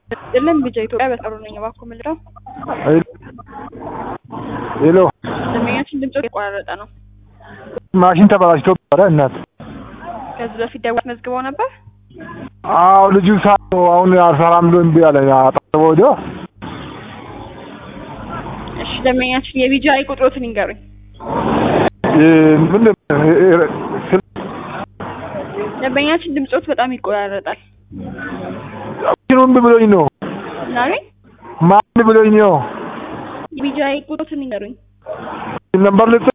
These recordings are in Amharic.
አይደለም ቢጃ ኢትዮጵያ በጠሩ ነኝ። እባክዎ ምንድነው? ሄሎ ደንበኛችን ድምጽ የተቆራረጠ ነው። ማሽን ተበላሽቶ ነበረ እናት። ከዚህ በፊት ደውል መዝግበው ነበር? አዎ ልጁ ሳ አሁን አልሰራም ብሎ እምቢ አለ። አጠገበ ወዲያ እሺ ደንበኛችን የቢጃ ቁጥሮትን ይንገሩኝ። ምን ስል ደንበኛችን ድምጾት በጣም ይቆራረጣል። ማሽኑ እምቢ ብሎኝ ነው። ናሪ ማን ብሎኝ ነው? የቢጃ ቁጥሮትን ይንገሩኝ ነበር ልጽ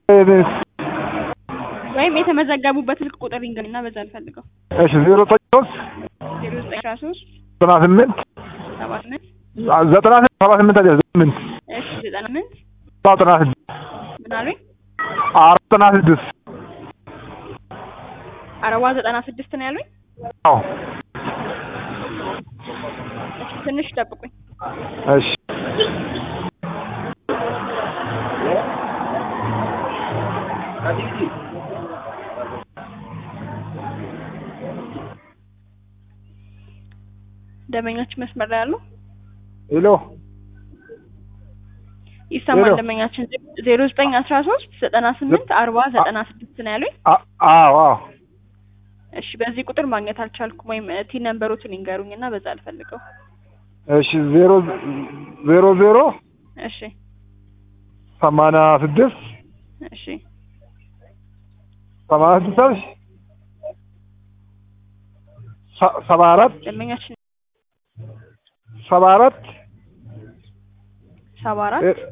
ወይም የተመዘገቡበት ስልክ ቁጥር ይንገሩኝ እና በዛ ልፈልገው። እሺ ዜሮ ዘጠኝ ሶስት ዜሮ ዘጠኝ አስራ ሶስት ዘጠና ስምንት ሰባ ስምንት ዘጠና ስምንት ሰባ ስምንት አይደል ስምንት እሺ ዘጠና ስምንት ዘጠና ስድስት ምን አሉኝ? አራት ዘጠና ስድስት አረባ ዘጠና ስድስት ነው ያሉኝ። አዎ እሺ ትንሽ ጠብቁኝ። እሺ ደንበኛችን መስመር ላይ ያሉ ሄሎ ይሰማል። ሄሎ። ደንበኛችን ዜሮ ዘጠኝ አስራ ሶስት ዘጠና ስምንት አርባ ዘጠና ስድስት ነው ያሉኝ። አ- አዎ አዎ እሺ በዚህ ቁጥር ማግኘት አልቻልኩም። ወይም ቲ ነምበሮትን ይንገሩኝ እና በዛ አልፈልገው። እሺ ዜሮ ዜሮ ዜሮ እሺ ሰማንያ ስድስት እሺ ሰማንያ ስድስት አልሽ? ሰ- ሰባ አራት ደንበኛችን ሰባ አራት ሰባ አራት እ-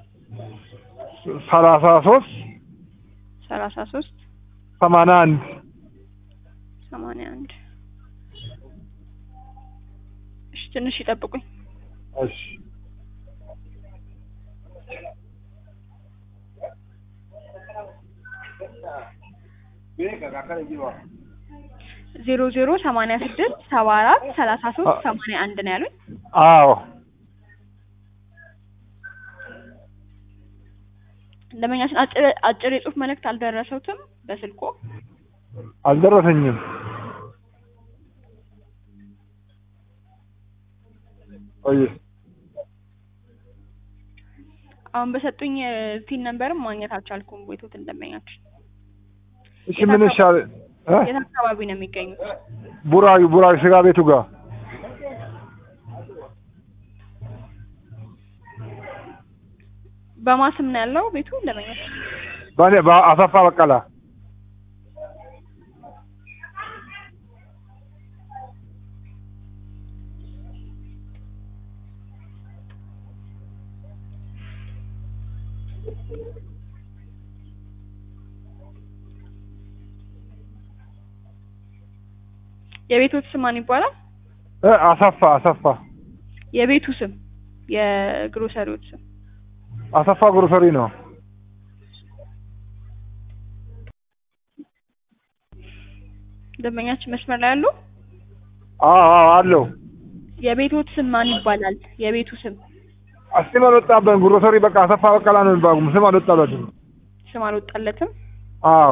ሰላሳ ሶስት ሰላሳ ሶስት ሰማንያ አንድ ሰማንያ አንድ እሺ ትንሽ ይጠብቁኝ። እሺ ዜሮ ዜሮ ሰማንያ ስድስት ሰባ አራት ሰላሳ ሶስት ሰማንያ አንድ ነው ያሉኝ። አዎ ደንበኛችን አጭር አጭር የጽሁፍ መልእክት አልደረሰውትም በስልኮ አልደረሰኝም። ቆይ አሁን በሰጡኝ ቲን ነምበርም ማግኘት አልቻልኩም። ቦይቶትን ደንበኛችን እሺ ምን ይሻል? እ? የት አካባቢ ነው የሚገኙት? ቡራዩ ቡራዩ ስጋ ቤቱ ጋር በማስም ነው ያለው ቤቱ ደንበኛችን? በኔ በአሰፋ በቀላ የቤቶት ስም ማን ይባላል? እ አሰፋ አሰፋ የቤቱ ስም የግሮሰሪዎች ስም አሰፋ ግሮሰሪ ነው። ደንበኛችን መስመር ላይ ያሉ አዎ አዎ አለው። የቤቶት ስም ማን ይባላል? የቤቱ ስም ስም አልወጣበትም። ግሮሰሪ በቃ አሰፋ በቀላ ነው የሚባለው። ስም አልወጣበትም። ስም አልወጣለትም። አዎ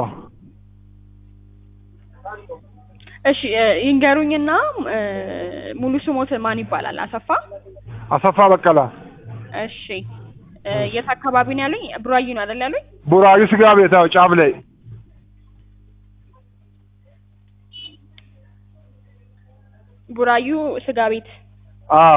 እሺ እ ይንገሩኝና እ ሙሉ ስሞት ማን ይባላል? አሰፋ አሰፋ በቀላ እሺ እ የት አካባቢ ነው ያሉኝ? ቡራዩ ነው አይደል ያሉኝ? ቡራዩ ስጋ ቤት አዎ፣ ጫፍ ላይ ቡራዩ ስጋ ቤት። አዎ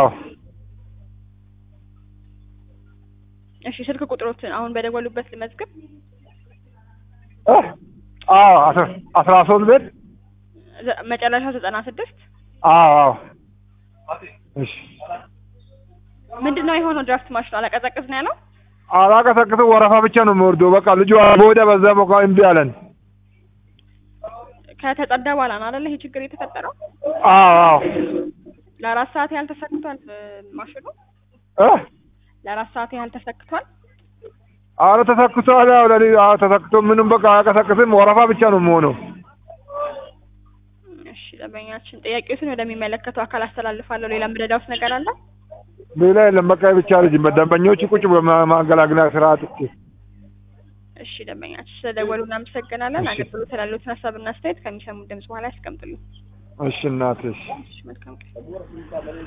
እሺ ስልክ ቁጥሮትን አሁን በደወሉበት ልመዝግብ። እ? አዎ አስራ- አስራ ሶስት ቤት ዘ- መጨረሻው ዘጠና ስድስት አዎ አዎ እሺ ምንድን ነው የሆነው? ድራፍት ማሽኑ አላቀዘቅዝ ነው ያለው። አላቀሰቅስም። ወረፋ ብቻ ነው የምወርደው። በቃ ልጁ በወዲያ በዛ በቃ እምቢ አለን። ከተጸዳ በኋላ ነው አይደለ ይሄ ችግር የተፈጠረው? አዎ አዎ ለአራት ሰዓት ያህል ተሰክቷል እ ማሽኑ እ? ለአራት ሰዓት ያህል ተሰክቷል። አረ ተሰክቷል። ያው ለሊ አዎ ተሰክቶ ምንም በቃ አያቀሰቅስም። ወረፋ ብቻ ነው የምሆነው። እሺ ደንበኛችን ጥያቄዎትን ወደሚመለከተው አካል አስተላልፋለሁ። ሌላ ምረዳውስ ነገር አለ? ሌላ የለም። በቃ ብቻ ልጅ ደንበኞች ቁጭ በማገላግላ ስራ አጥቼ እሺ ደንበኛችን ስለደወሉ እናመሰግናለን። አገልግሎት ላሉትን ሀሳብና አስተያየት ከሚሰሙ ድምጽ በኋላ ያስቀምጡልኝ። እሺ እናትሽ እሺ መልካም ቀን።